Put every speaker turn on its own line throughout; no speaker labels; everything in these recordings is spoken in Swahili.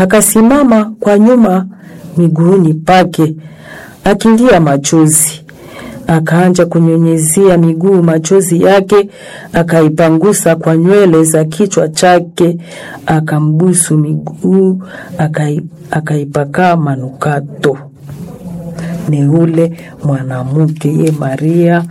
akasimama kwa nyuma miguuni pake akilia machozi. Akaanja kunyunyizia miguu machozi yake, akaipangusa kwa nywele za kichwa chake, akambusu miguu, akai, akaipaka manukato. Ni ule mwanamke ye Maria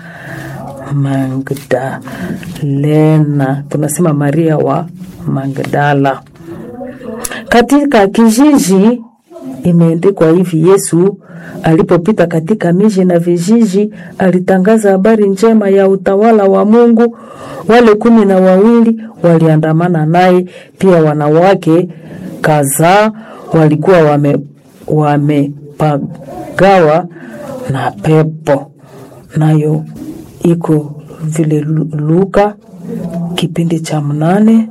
Magdalena, tunasema Maria wa Magdala. Katika kijiji imeandikwa hivi: Yesu alipopita katika miji na vijiji, alitangaza habari njema ya utawala wa Mungu. Wale kumi na wawili waliandamana naye, pia wanawake kadhaa walikuwa wame wamepagawa na pepo. Nayo iko vile Luka kipindi cha mnane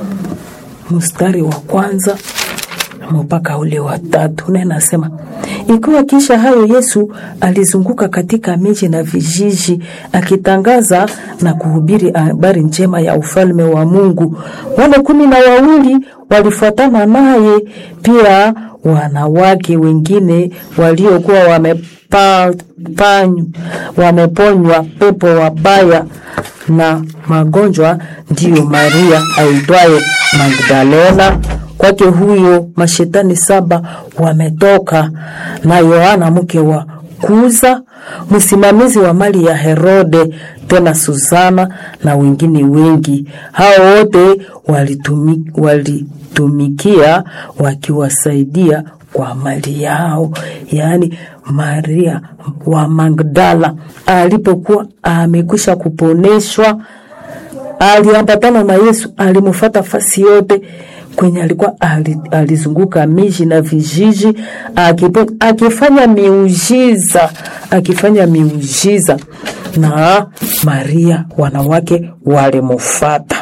mstari wa kwanza mpaka ule wa tatu, na nasema ikiwa kisha hayo Yesu alizunguka katika miji na vijiji akitangaza na kuhubiri habari njema ya ufalme wa Mungu. Wale kumi na wawili walifuatana naye, pia wanawake wengine waliokuwa wamepa, panyu, wameponywa pepo wabaya na magonjwa, ndiyo Maria aitwaye Magdalena kwake huyo mashetani saba wametoka, na Yohana mke wa Kuza, msimamizi wa mali ya Herode, tena Susana na wengine wengi. Hao wote walitumi, walitumikia wakiwasaidia kwa mali yao. Yaani Maria wa Magdala alipokuwa amekwisha kuponeshwa, aliambatana na Yesu, alimfuata fasi yote kwenye alikuwa alizunguka miji na vijiji akipo, akifanya miujiza akifanya miujiza, na Maria wanawake walimufata,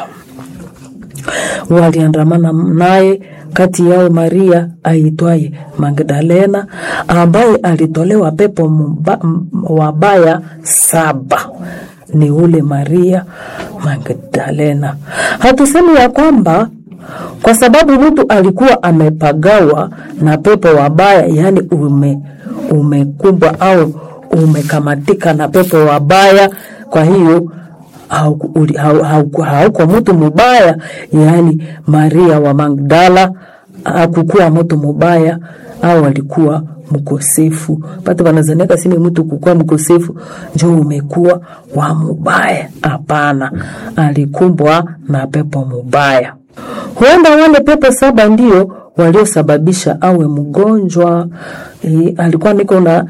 waliandamana naye. Kati yao Maria aitwaye Magdalena ambaye alitolewa pepo mba, wabaya saba. Ni ule Maria Magdalena. Hatusemi ya kwamba kwa sababu mtu alikuwa amepagawa na pepo wabaya, yaani ume umekumbwa au umekamatika na pepo wabaya, kwa hiyo hauko hauko mtu mubaya. Yaani Maria wa Magdala hakukuwa mtu mubaya au alikuwa mkosefu. Pata wanazaniaka sini mtu kukuwa mkosefu njo umekuwa wa mubaya. Hapana, alikumbwa na pepo mubaya. Huenda wale pepo saba ndio waliosababisha awe mgonjwa. E, alikuwa niko na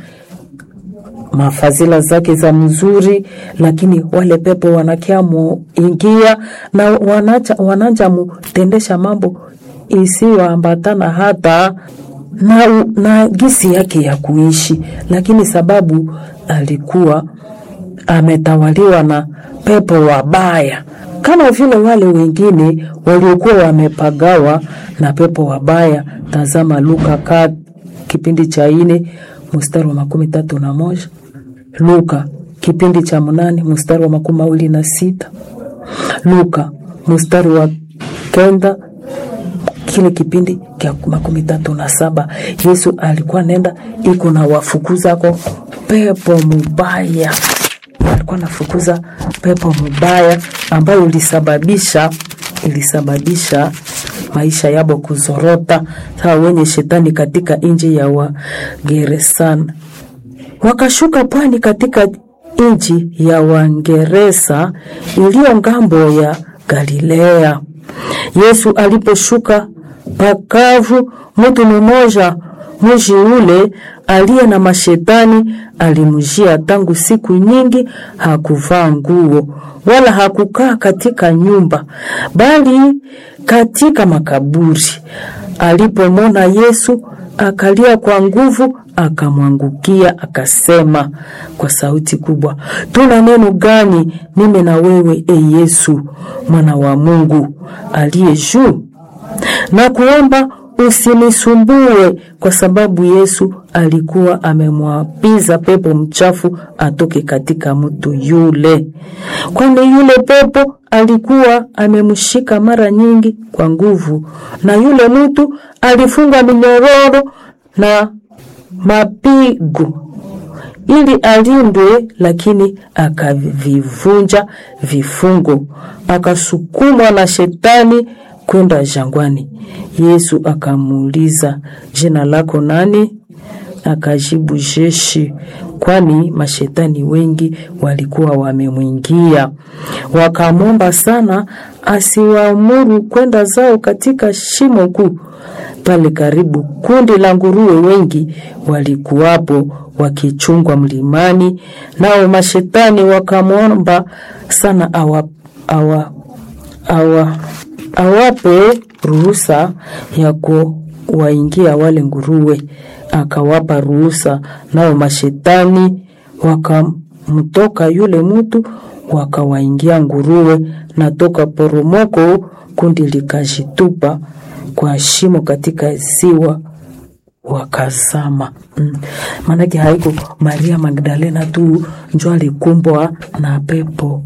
mafadhila zake za mzuri, lakini wale pepo wanakia muingia na wanacha, wananja mutendesha mambo isiyoambatana hata na, na gisi yake ya kuishi, lakini sababu alikuwa ametawaliwa na pepo wabaya kama vile wale wengine waliokuwa wamepagawa na pepo wabaya. Tazama Luka ka kipindi cha ine mstari wa makumi tatu na moja Luka kipindi cha mnane mstari wa makumi mawili na sita Luka mstari wa kenda kile kipindi kya makumi tatu na saba Yesu alikuwa nenda iko na wafukuzako pepo mubaya alikuwa nafukuza pepo mubaya ambayo ilisababisha ilisababisha maisha yabo kuzorota, sawa wenye shetani katika nchi ya Wageresana. Wakashuka pwani katika nchi ya Wangeresa iliyo ngambo ya Galilea. Yesu aliposhuka pakavu, mtu mmoja mji ule aliye na mashetani alimjia tangu siku nyingi. Hakuvaa nguo wala hakukaa katika nyumba, bali katika makaburi. Alipomwona Yesu akalia kwa nguvu, akamwangukia akasema kwa sauti kubwa, tuna neno gani mimi na wewe, e Yesu mwana wa Mungu aliye juu? na kuomba usinisumbue, kwa sababu Yesu alikuwa amemwapiza pepo mchafu atoke katika mtu yule, kwani yule pepo alikuwa amemshika mara nyingi kwa nguvu, na yule mtu alifungwa minyororo na mapigo ili alindwe, lakini akavivunja vifungo, akasukumwa na shetani kwenda jangwani. Yesu akamuuliza, jina lako nani? Akajibu, Jeshi, kwani mashetani wengi walikuwa wamemwingia. Wakamwomba sana asiwaamuru kwenda zao katika shimo kuu. Pale karibu kundi la nguruwe wengi walikuwapo wakichungwa mlimani, nao mashetani wakamwomba sana awa, awa, awa, awape ruhusa ya kuwaingia wale nguruwe. Akawapa ruhusa, nao mashetani wakamtoka yule mtu wakawaingia nguruwe, na toka poromoko kundi likajitupa kwa shimo katika ziwa wakazama. Mm. Maanake haiko Maria Magdalena tu njo alikumbwa na pepo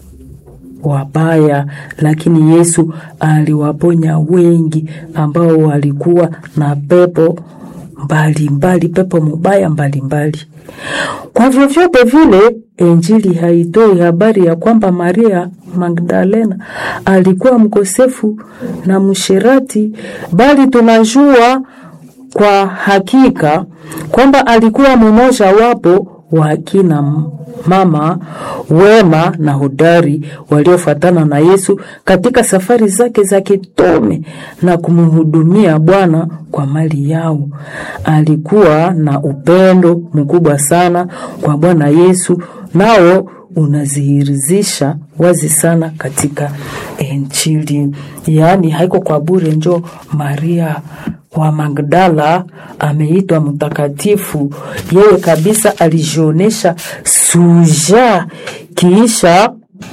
wabaya, lakini Yesu aliwaponya wengi ambao walikuwa na pepo mbalimbali mbali, pepo mubaya mbalimbali mbali. Kwa vyovyote vile Injili haitoi habari ya kwamba Maria Magdalena alikuwa mkosefu na mshirati, bali tunajua kwa hakika kwamba alikuwa mmoja wapo wa akina mama wema na hodari waliofuatana na Yesu katika safari zake za kitume na kumhudumia Bwana kwa mali yao. Alikuwa na upendo mkubwa sana kwa Bwana Yesu, nao unazihirizisha wazi sana katika Injili. Yaani haiko kwa bure, njo Maria wa Magdala ameitwa mtakatifu. Yeye kabisa alijionesha suja kiisha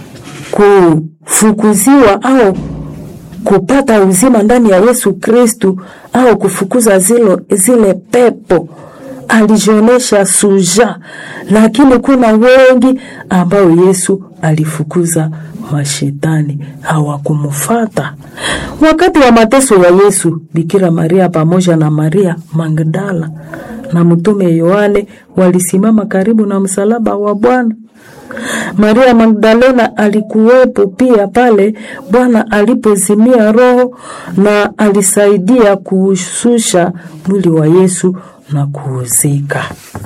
kufukuziwa au kupata uzima ndani ya Yesu Kristu au kufukuza zilo, zile pepo alijionesha suja, lakini kuna wengi ambao Yesu alifukuza mashetani hawakumfata. Wakati wa mateso ya Yesu, Bikira Maria pamoja na Maria Magdala na mtume Yohane walisimama karibu na msalaba wa Bwana. Maria Magdalena alikuwepo pia pale Bwana alipozimia roho na alisaidia kuushusha mwili wa Yesu na kuuzika.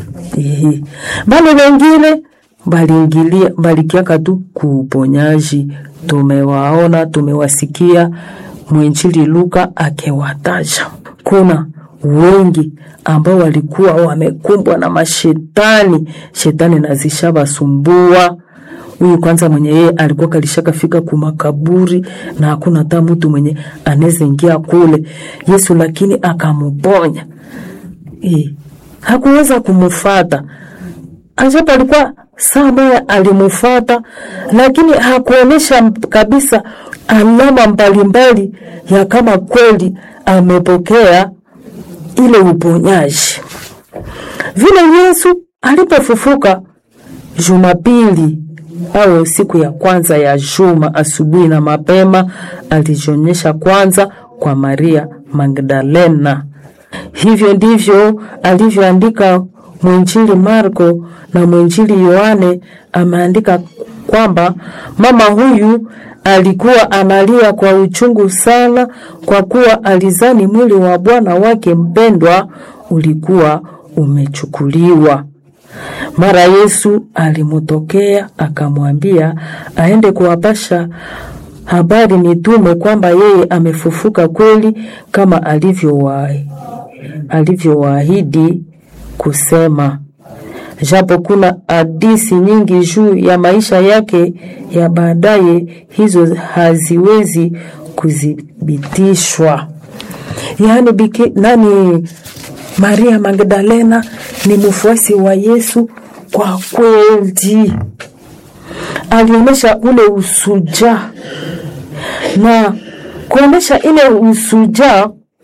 Bale wengine baliingilia balikiaka tu kuuponyaji. Tumewaona, tumewasikia mwinjili Luka akiwataja. Kuna wengi ambao walikuwa wamekumbwa na mashetani, shetani nazishabasumbua. Huyu kwanza mwenye yeye alikuwa kalishaka fika kumakaburi na hakuna hata mtu mwenye anaweza ingia kule. Yesu lakini akamuponya. E, hakuweza kumufata ajapo alikuwa saa moya alimufata, lakini hakuonyesha kabisa alama mbalimbali ya kama kweli amepokea ile uponyaji. Vile Yesu alipofufuka Jumapili au siku ya kwanza ya juma, asubuhi na mapema, alijionyesha kwanza kwa Maria Magdalena. Hivyo ndivyo alivyoandika mwinjili Marko na mwinjili Yohane. Ameandika kwamba mama huyu alikuwa analia kwa uchungu sana, kwa kuwa alizani mwili wa Bwana wake mpendwa ulikuwa umechukuliwa. Mara Yesu alimutokea akamwambia aende kuwapasha habari mitume kwamba yeye amefufuka kweli kama alivyowaahidi alivyowaahidi kusema. Japo kuna hadisi nyingi juu ya maisha yake ya baadaye, hizo haziwezi kuthibitishwa. Yaani biki, nani Maria Magdalena ni mfuasi wa Yesu kwa kweli, alionyesha ule usuja na kuonyesha ile usuja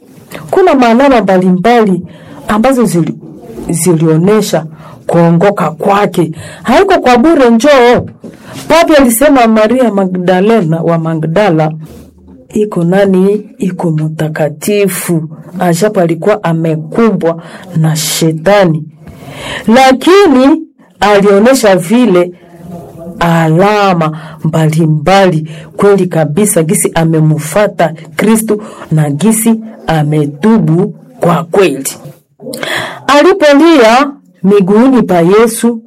kuna maalama mbalimbali ambazo zili, zilionyesha kuongoka kwake. Haiko kwa bure, njoo. Papi alisema Maria Magdalena wa Magdala iko nani? Iko mtakatifu, ajapo alikuwa amekumbwa na shetani, lakini alionyesha vile alama mbalimbali kweli kabisa, gisi amemufata Kristu na gisi ametubu kwa kweli. Alipolia miguuni pa Yesu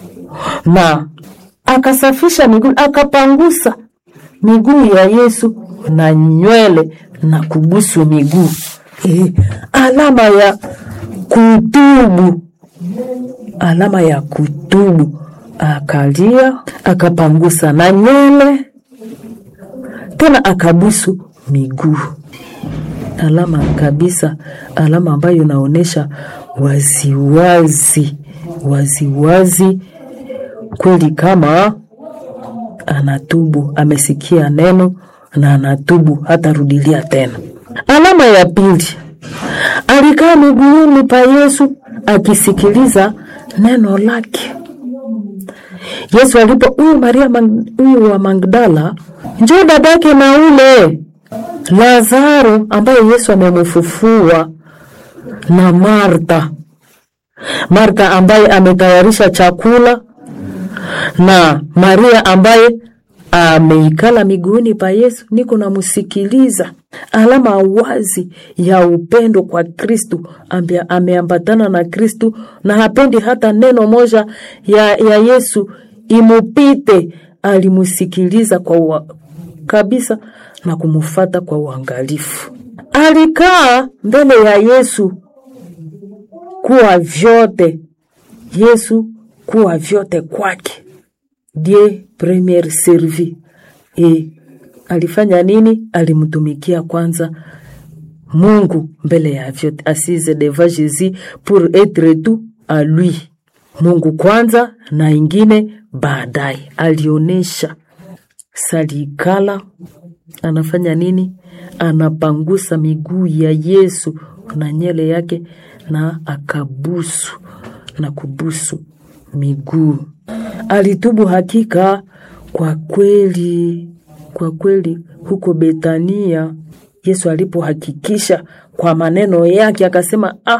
na akasafisha miguu, akapangusa miguu ya Yesu na nywele na kubusu miguu e, alama ya kutubu, alama ya kutubu. Akalia akapangusa na nywele tena akabusu miguu, alama kabisa, alama ambayo inaonyesha waziwazi waziwazi kweli kama anatubu, amesikia neno na anatubu, hatarudilia tena. Alama ya pili, alikaa miguuni pa Yesu akisikiliza neno lake. Yesu alipo huyu Maria huyu wa Magdala, njoo dadake na ule Lazaro ambaye Yesu amemfufua na Marta, Marta ambaye ametayarisha chakula na Maria ambaye ameikala miguuni pa Yesu, niko namusikiliza. Alama wazi ya upendo kwa Kristu, ameambatana na Kristu na hapendi hata neno moja ya, ya Yesu imupite. Alimusikiliza kwa ua, kabisa na kumufata kwa uangalifu. Alikaa mbele ya Yesu kuwa vyote, Yesu kuwa vyote kwake die premier servi e, alifanya nini? Alimtumikia kwanza Mungu mbele ya vyote, assise devant Jésus pour être tout à lui. Mungu kwanza na ingine baadaye. Alionesha salikala, anafanya nini? Anapangusa miguu ya Yesu na nyele yake na akabusu na kubusu miguu. Alitubu hakika kwa kweli, kwa kweli. Huko Betania, Yesu alipohakikisha kwa maneno yake akasema, ah,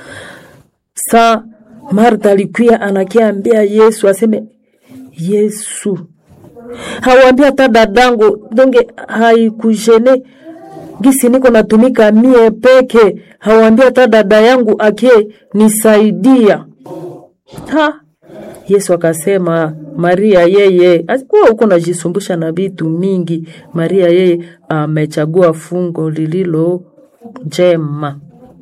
sa Marta alikuya anakiambia Yesu aseme, Yesu hawambia hata dadangu donge haikujene gisi niko natumika mie peke, hawambia hata dada yangu akie nisaidia ha Yesu akasema Maria yeye kuwa huko najisumbusha na vitu mingi. Maria yeye amechagua fungo lililo njema,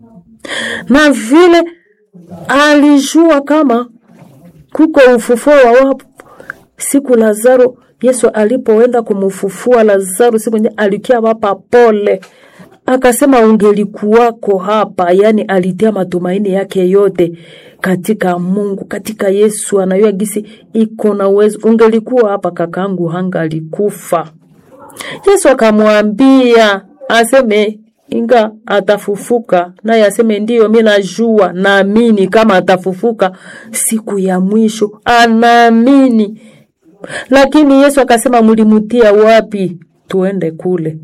na vile alijua kama kuko ufufuo wa wapo siku Lazaro. Yesu alipoenda kumufufua Lazaro siku nye alikia wapa pole, akasema ungelikuwako hapa. Yani alitia matumaini yake yote katika Mungu, katika Yesu. Anayua gisi iko na uwezo, ungelikuwa hapa kakangu hanga alikufa. Yesu akamwambia aseme inga atafufuka, naye aseme ndiyo, mi najua, naamini kama atafufuka siku ya mwisho, anaamini. Lakini Yesu akasema mulimutia wapi? Tuende kule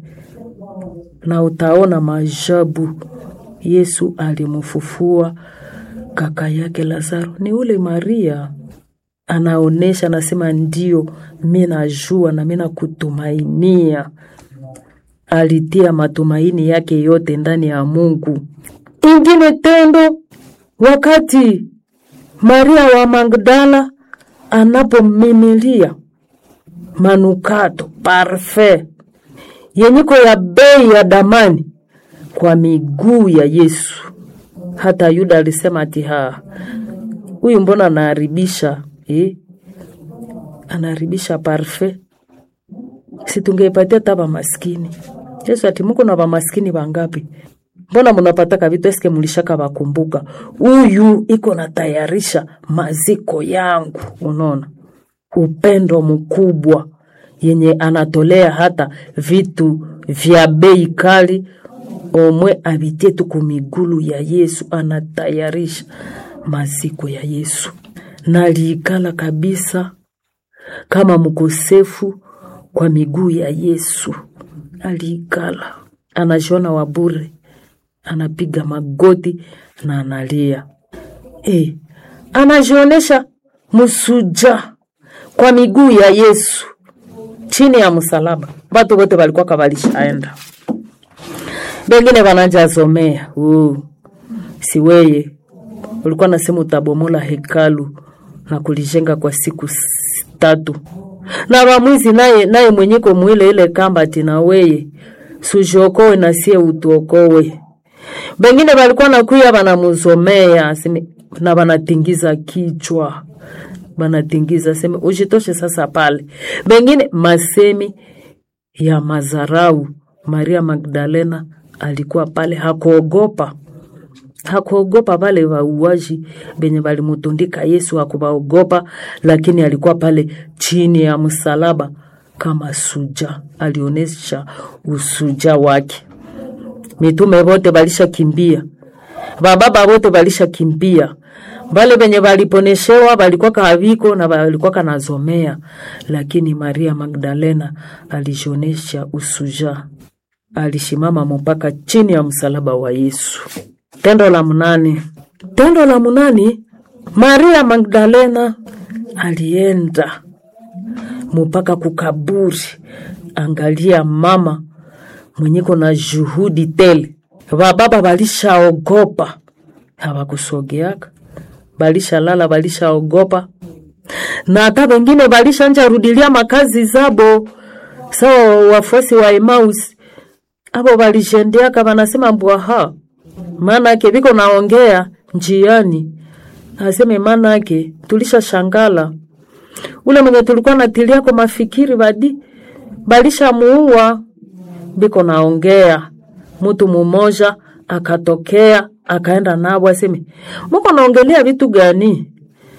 na utaona maajabu. Yesu alimufufua kaka yake Lazaro, ni ule Maria anaonesha, anasema ndio, mi najua na mi nakutumainia. Alitia matumaini yake yote ndani ya Mungu. Ingine tendo, wakati Maria wa Magdala anapomimilia manukato parfait yenyiko ya bei ya damani kwa miguu ya Yesu. Hata Yuda alisema ati ha huyu mbona anaharibisha eh? Anaharibisha parfait, si tungeipatia hata bamaskini. Yesu ati muko na bamaskini bangapi? Mbona munapataka vitu eske mulishaka bakumbuka? Huyu iko natayarisha maziko yangu. Unaona upendo mkubwa yenye anatolea hata vitu vya bei kali omwe abitie tu kumigulu ya Yesu, anatayarisha maziko ya Yesu. Naliikala kabisa kama mkosefu kwa miguu ya Yesu, aliikala anajiona wabure, anapiga magoti na analia e, anajionesha msuja kwa miguu ya Yesu chini ya msalaba. Batu bote balikuwa kabalishaenda, bengine banajazomea uh, siweye ulikuwa nasema utabomola hekalu na kulijenga kwa siku s- tatu, na bamwizi naye naye mwenyeko mwile ile kamba tina weye sujiokowe na sie utuokowe. Bengine balikuwa nakuya banamuzomea aseme na banatingiza kichwa banatingiza seme ujitoshe sasa pale. Bengine masemi ya mazarau. Maria Magdalena alikuwa pale, hakuogopa hakuogopa wale wauaji benye balimutundika Yesu, hakuwaogopa, lakini alikuwa pale chini ya msalaba kama suja, alionyesha usuja wake. Mitume wote balisha kimbia, bababa wote balisha kimbia, bale benye baliponeshewa balikuwa kaaviko na balikuwa kanazomea, lakini Maria Magdalena alishionesha usuja, alishimama mpaka chini ya msalaba wa Yesu. Tendo la munane. Tendo la munane, Maria Magdalena alienda mpaka kukaburi. Angalia mama mwenyeko na juhudi tele. Bababa balishaogopa, hawakusogeaka, balishalala, balishaogopa na hata wengine balishanja rudilia makazi zabo, sawa wafuasi wa Emmaus abo balishendeaka, banasema mbwaha maanake viko naongea njiani, aseme maanake tulisha shangala ule mwenye tulikuwa natilia kwa mafikiri badi balisha muua, biko naongea. Mtu mumoja akatokea akaenda nabo, aseme muko naongelea vitu gani?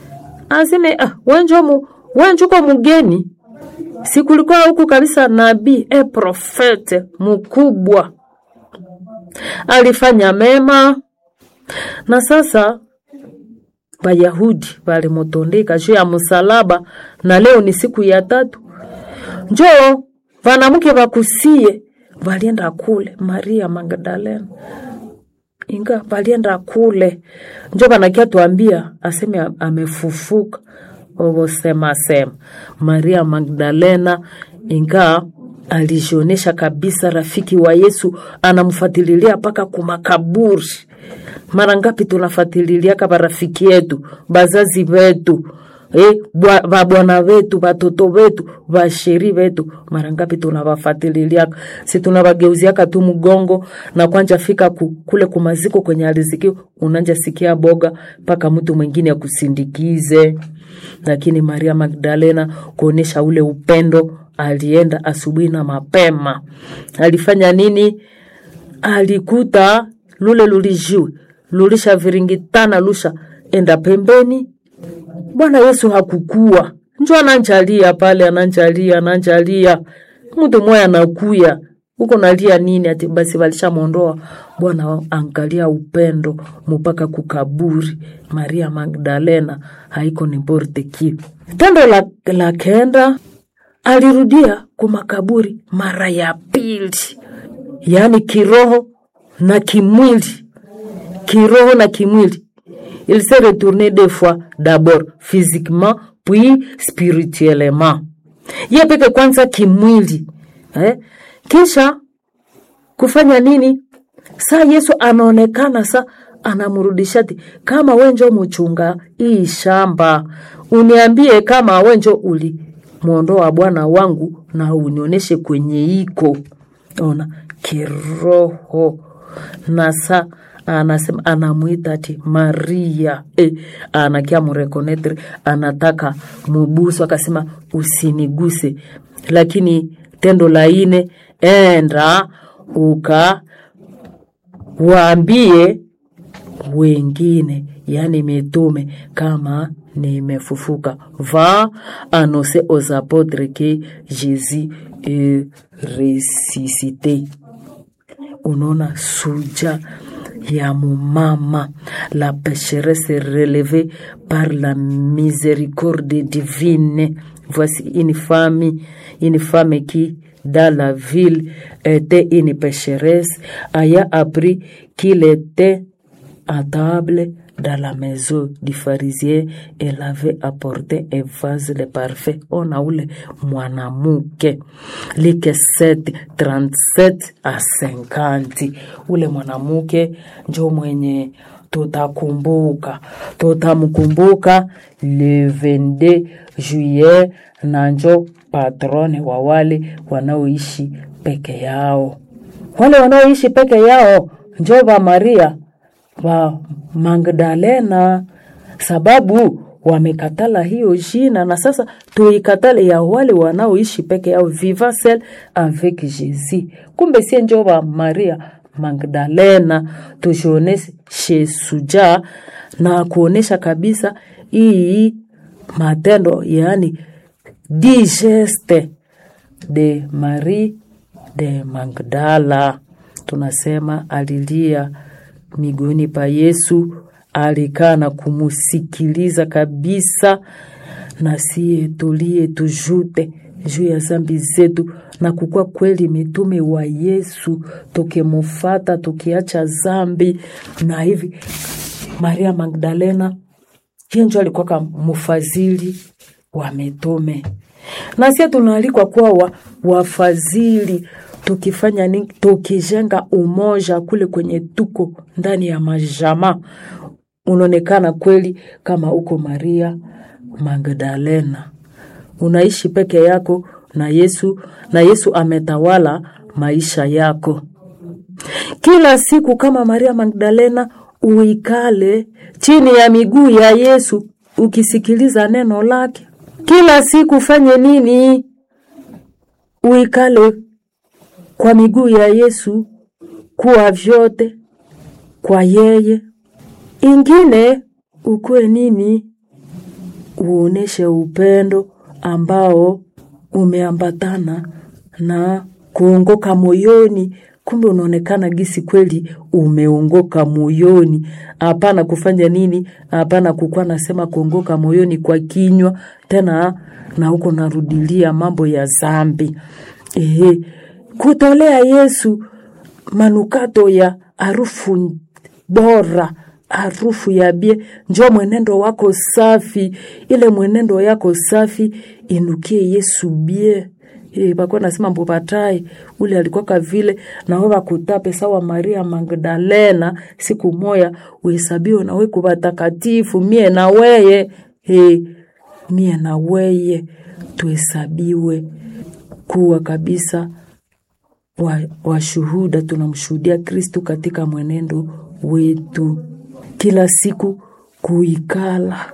Aseme ah, wenjo mu wenjuko mugeni, sikulikuwa huku kabisa nabii e profete mkubwa alifanya mema na sasa Bayahudi balimutundika juu ya msalaba, na leo ni siku ya tatu. Njoo vanamke vakusie valienda kule, Maria Magdalena inga valienda kule, njo vanakia tuambia aseme amefufuka ovosema sema Maria Magdalena inga alijionesha kabisa rafiki wa Yesu, anamfuatililia mpaka kumakaburi. Mara ngapi tunafuatililia barafiki yetu, bazazi wetu eh, bwa- babwana wetu, batoto wetu, basheri wetu, mara ngapi tunawafuatililia? Si tunawageuziaka tu mgongo na kwanja fika ku, kule kumaziko kwenye aliziki, unanja sikia boga mpaka mtu mwingine akusindikize. Lakini Maria Magdalena kuonesha ule upendo alienda asubuhi na mapema. Alifanya nini? Alikuta lule lulijiwe lulisha viringitana lusha enda pembeni. Bwana Yesu hakukua, njo ananjalia pale, ananjalia ananjalia, mtu moya anakuya huko nalia nini? Ati basi walishamwondoa Bwana. Angalia upendo mpaka kukaburi. Maria Magdalena haiko ni borte ki tendo la, la kenda alirudia kumakaburi mara ya pili, yaani kiroho na kimwili, kiroho na kimwili. Il s'est retourné deux fois, d'abord physiquement puis spirituellement. Ye peke kwanza kimwili eh? Kisha kufanya nini? Saa Yesu anaonekana sa anamrudisha ti kama wenjo muchunga hii shamba, uniambie kama wenjo uli mwondoa bwana wangu na unionyeshe kwenye iko. Ona kiroho na sa anasema anamwita ati Maria eh, anakia murekonetre anataka mubusu, akasema usiniguse, lakini tendo la ine enda uka waambie wengine, yani mitume kama nimefufuka. Va annoncer aux apôtres que Jésus est ressuscité. unaona suja ya mumama la pécheresse relevée par la miséricorde divine voici une femme une femme qui dans la ville était une pécheresse ayant appris qu'il était à table dans la maison du pharisien elle avait apporté un vase de parfait ona ule mwanamke like 7 37 a 50 ule mwanamke njo mwenye tutakumbuka tutamkumbuka le 22 juillet na njo patrone wa wale wanaoishi peke yao wale wanaoishi peke yao njo va maria wa Magdalena sababu wamekatala hiyo jina, na sasa tuikatale ya wale wanaoishi peke yao, vivant seul avec Jésus. Kumbe sie njo wa Maria Magdalena, tujioneshe suja na kuonesha kabisa hii matendo, yaani digeste de Marie de Magdala, tunasema alilia miguuni pa Yesu, alikaa na kumusikiliza kabisa, na siye tulie tujute juu ya zambi zetu na kukuwa kweli mitume wa Yesu, tukimufata tukiacha zambi. Na hivi Maria Magdalena yenjo alikuwaka mufadhili wa mitume, na sie tunaalikwa kuwa wa, wafadhili tukifanya nini? Tukijenga umoja kule kwenye tuko ndani ya majama, unaonekana kweli kama uko Maria Magdalena, unaishi peke yako na Yesu, na Yesu ametawala maisha yako kila siku. Kama Maria Magdalena, uikale chini ya miguu ya Yesu ukisikiliza neno lake kila siku. Fanye nini? Uikale kwa miguu ya Yesu, kuwa vyote kwa yeye. Ingine ukuwe nini? Uoneshe upendo ambao umeambatana na kuongoka moyoni. Kumbe unaonekana gisi kweli umeongoka moyoni, hapana kufanya nini? Hapana kukuwa nasema kuongoka moyoni kwa kinywa tena, na huko narudilia mambo ya zambi. Ehe, kutolea Yesu manukato ya harufu bora, harufu ya bie, njo mwenendo wako safi. Ile mwenendo yako safi inukie Yesu bie. E, bakuwa nasema mbubatai ule alikuwaka vile nawe bakutape sawa Maria Magdalena, siku moya uhesabiwe nawe kuba takatifu, mie na weye e, mie na weye tuhesabiwe kuwa kabisa washuhuda wa tunamshuhudia Kristu katika mwenendo wetu kila siku, kuikala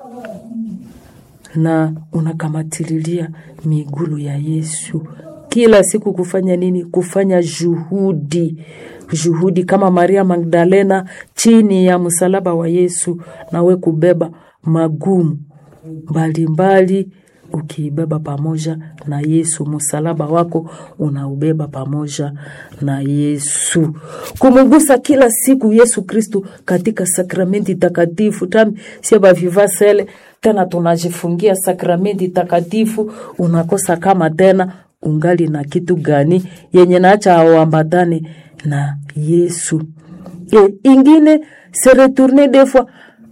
na unakamatililia migulu ya Yesu kila siku. Kufanya nini? Kufanya juhudi, juhudi kama Maria Magdalena chini ya msalaba wa Yesu, nawe kubeba magumu mbalimbali ukiibeba pamoja na Yesu. Msalaba wako unaubeba pamoja na Yesu, kumugusa kila siku Yesu Kristu katika sakramenti takatifu tami sie bavivasele tena tunajifungia sakramenti takatifu. Unakosa kama tena ungali na kitu gani yenye naacha auambatane na Yesu. E, ingine se retourner des fois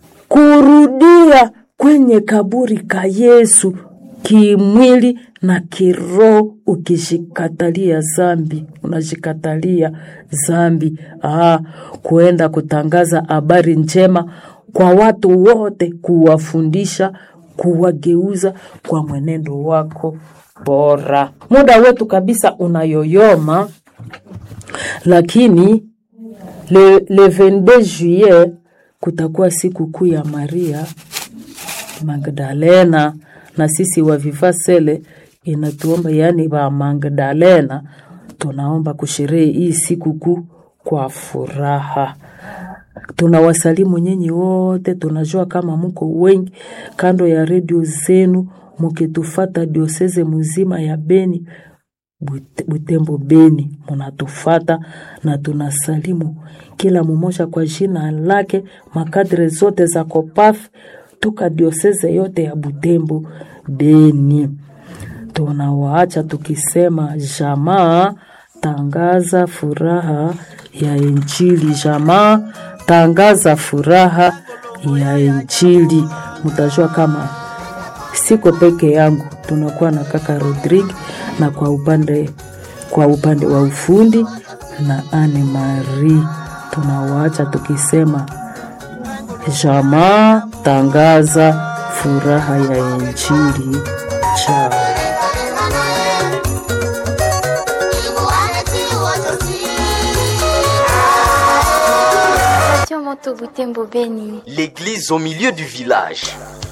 kurudia kwenye kaburi ka Yesu kimwili na kiroho, ukishikatalia zambi, unashikatalia zambi. Ah, kuenda kutangaza habari njema kwa watu wote, kuwafundisha, kuwageuza kwa mwenendo wako bora. Muda wetu kabisa unayoyoma, lakini le, le 22 juillet kutakuwa siku kuu ya Maria Magdalena na sisi wa Vivasele inatuomba yaani wa Magdalena tunaomba kusherehe hii siku kuu kwa furaha. Tunawasalimu nyinyi wote, tunajua kama muko wengi kando ya redio zenu mukitufata dioseze muzima ya Beni, Bute- Butembo Beni, munatufata na tunasalimu kila mumoja kwa jina lake, makadre zote za Kopaf toka dioseze yote ya Butembo Beni. Tunawaacha tukisema jamaa, tangaza furaha ya Injili. Jamaa, tangaza furaha ya Injili. Mtajua kama siko peke yangu, tunakuwa na kaka Rodrigue na kwa upande kwa upande wa ufundi na Anne Marie. Tunawaacha tukisema jamaa, tangaza furaha ya Injili. Chao.
Radio Moto Butembo Beni.
L'église au milieu du village.